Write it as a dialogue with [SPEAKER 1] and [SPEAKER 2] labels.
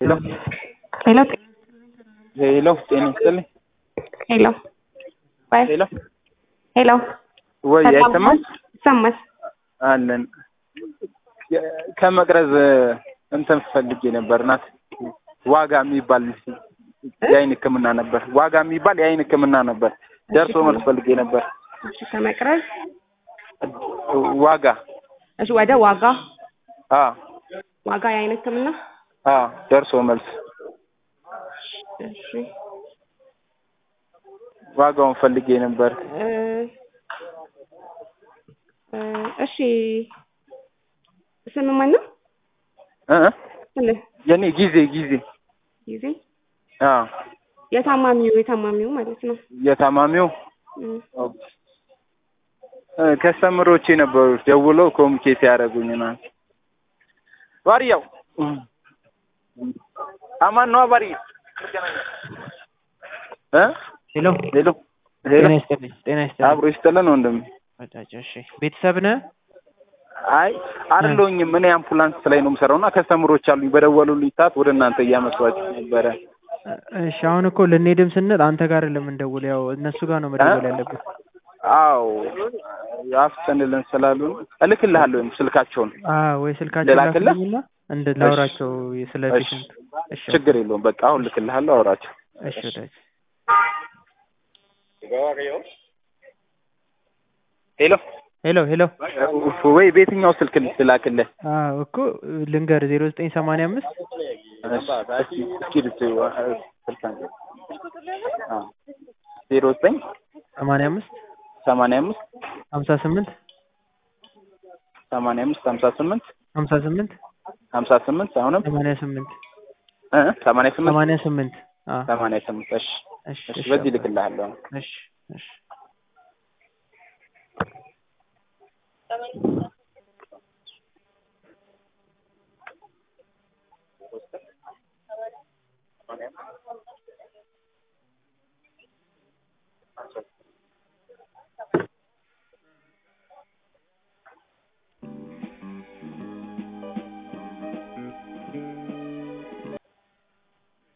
[SPEAKER 1] ሄሎ
[SPEAKER 2] ሄሎ
[SPEAKER 1] ሄሎ ጤና ይስጥልኝ።
[SPEAKER 2] ሄሎ ባይ
[SPEAKER 1] ሄሎ
[SPEAKER 2] ሄሎ
[SPEAKER 1] ወይ አይሰማም?
[SPEAKER 2] ይሰማል።
[SPEAKER 1] አለን ከመቅረዝ እንትን ፈልጌ ነበር ናት ዋጋ የሚባል የአይን ሕክምና ነበር። ዋጋ የሚባል የአይን ሕክምና ነበር። ደርሶ መልስ ፈልጌ ነበር።
[SPEAKER 2] እሺ ከመቅረዝ
[SPEAKER 1] ዋጋ
[SPEAKER 2] እሺ ወደ ዋጋ
[SPEAKER 1] አ
[SPEAKER 2] ዋጋ የአይን ህክምና
[SPEAKER 1] አ ደርሶ መልስ
[SPEAKER 2] እሺ
[SPEAKER 1] ዋጋውን ፈልጌ ነበር።
[SPEAKER 2] እ እ እሺ ስም ማን ነው?
[SPEAKER 1] እ
[SPEAKER 2] ስምህ
[SPEAKER 1] የኔ ጊዜ ጊዜ
[SPEAKER 2] ጊዜ
[SPEAKER 1] አ
[SPEAKER 2] የታማሚው የታማሚው ማለት ነው።
[SPEAKER 1] የታማሚው
[SPEAKER 2] እም፣
[SPEAKER 1] እ ከስተምሮቼ ነበሩ ደውለው ኮሚኒኬት ያደረጉኝ ነው። ባሪያው አማን ነው ባሪ እ
[SPEAKER 3] ሄሎ
[SPEAKER 1] ሄሎ ሄሎ
[SPEAKER 3] ጤና ይስጥልኝ። ጤና ይስጥልኝ።
[SPEAKER 1] አብሮ ይስጥልን ወንድም።
[SPEAKER 3] ወዳጅ እሺ፣ ቤተሰብ ነህ?
[SPEAKER 1] አይ አይደለሁኝም። እኔ አምቡላንስ ላይ ነው የምሰራው እና ከስተምሮች አሉኝ በደወሉልኝ ሰዓት ወደ እናንተ እያመሷችሁ ነበረ።
[SPEAKER 3] እሺ፣ አሁን እኮ ልንሄድም ስንል አንተ ጋር ለምንደውል ያው እነሱ ጋር ነው መደወል ያለብን።
[SPEAKER 1] አዎ አፍጥንልን ስላሉ እልክልሃለሁ ስልካቸውን።
[SPEAKER 3] አዎ ወይ ስልካቸው
[SPEAKER 1] ልላክልህ?
[SPEAKER 3] ላክልኝና እንደ ላውራቸው ስለ
[SPEAKER 1] እሺ፣
[SPEAKER 3] ፔሽንቱ። እሺ
[SPEAKER 1] ችግር የለውም። በቃ አሁን እልክልሃለሁ፣ አውራቸው።
[SPEAKER 3] እሺ ወዳጅ
[SPEAKER 1] ሄሎ
[SPEAKER 3] ሄሎ ሄሎ
[SPEAKER 1] ኡፍ፣ ወይ በየትኛው ስልክ ልላክልህ?
[SPEAKER 3] አዎ እኮ ልንገር ዜሮ ዘጠኝ ሰማንያ አምስት
[SPEAKER 1] እስኪ እስኪ ልት- ስልክ አንተ አ ዜሮ ዘጠኝ
[SPEAKER 3] ሰማንያ አምስት
[SPEAKER 1] ሰማንያ አምስት
[SPEAKER 3] ሀምሳ ስምንት
[SPEAKER 1] ሰማንያ አምስት ሀምሳ ስምንት
[SPEAKER 3] ሀምሳ ስምንት
[SPEAKER 1] ሀምሳ ስምንት አሁንም
[SPEAKER 3] ሰማንያ ስምንት
[SPEAKER 1] እ ሰማንያ ስምንት
[SPEAKER 3] ሰማንያ ስምንት አዎ
[SPEAKER 1] ሰማንያ ስምንት እሺ
[SPEAKER 3] እሺ
[SPEAKER 1] እሺ
[SPEAKER 3] እሺ
[SPEAKER 1] በዚህ
[SPEAKER 3] አባ።
[SPEAKER 1] ልክልሃለሁ።
[SPEAKER 3] እሺ እሺ